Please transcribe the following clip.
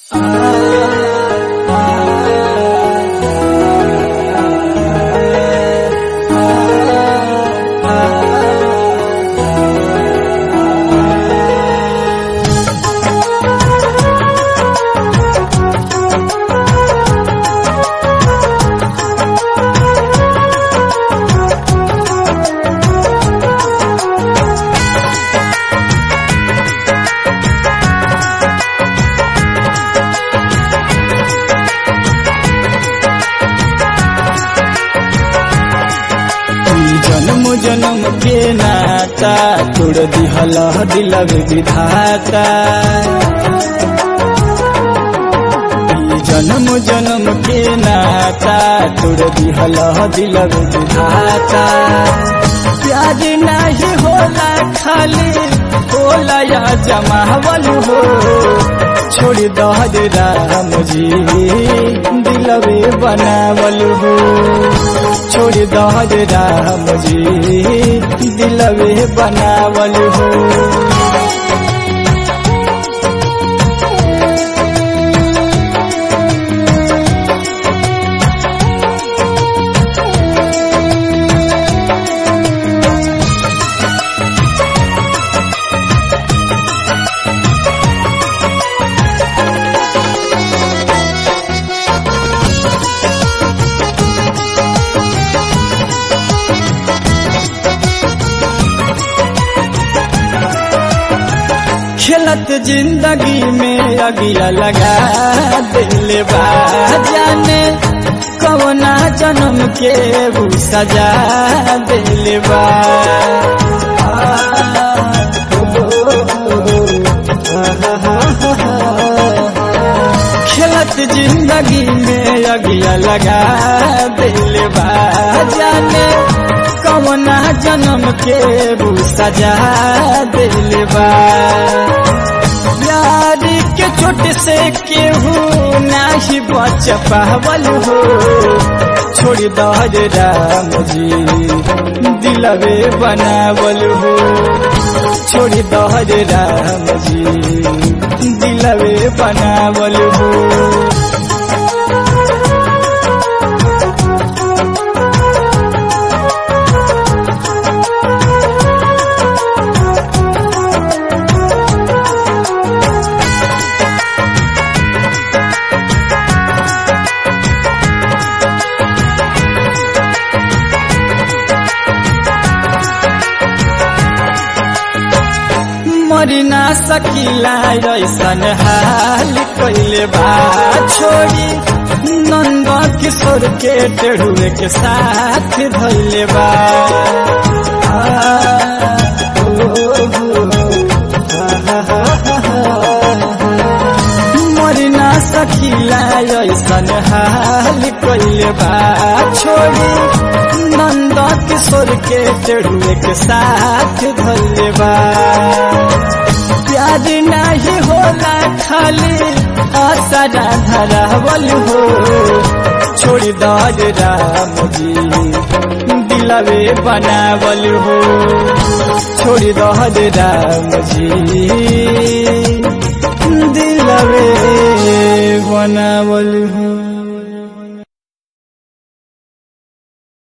जन्म जन्म के नाता तोड़ दिहल दिलव विधाता ई जन्म जन्म के नाता तोड़ दिहल दिलव विधाता प्यार नहीं होला खाली होला या जमावल हो छोड़ दहर राम जी दिलवे बनावल हो छोड़ दहर राम जी दिलवे बनावल हो खेलत जिंदगी में अगिया लगा दिल बा जाने कवना जन्म के ऊ सजा दिल बा खेलत जिंदगी में अगिया लगा दिल बा जाने कवना जन्म के ऊ सजा दिल बा यारी के चोट से केहू नाही बच पावल हो छोड़ दहर राम जी दिलवे बनावल हो छोड़ दहर राम जी दिलवे बनावल हो मरी ना सकीला ऐसन हाल कैले बा छोड़ी नंद किशोर के टेढ़ुए के साथ धैले बा आ, ओ, मरी ना सकीला ऐसन हाल कैले बा छोड़ी नंद किशोर के टेढ़ुए के साथ धैले बा प्यार नहीं होला खाली आसरा धरावल हो छोड़ दर राम जी दिलवे बनावल हो छोड़ दर राम जी दिलवे बनावल हो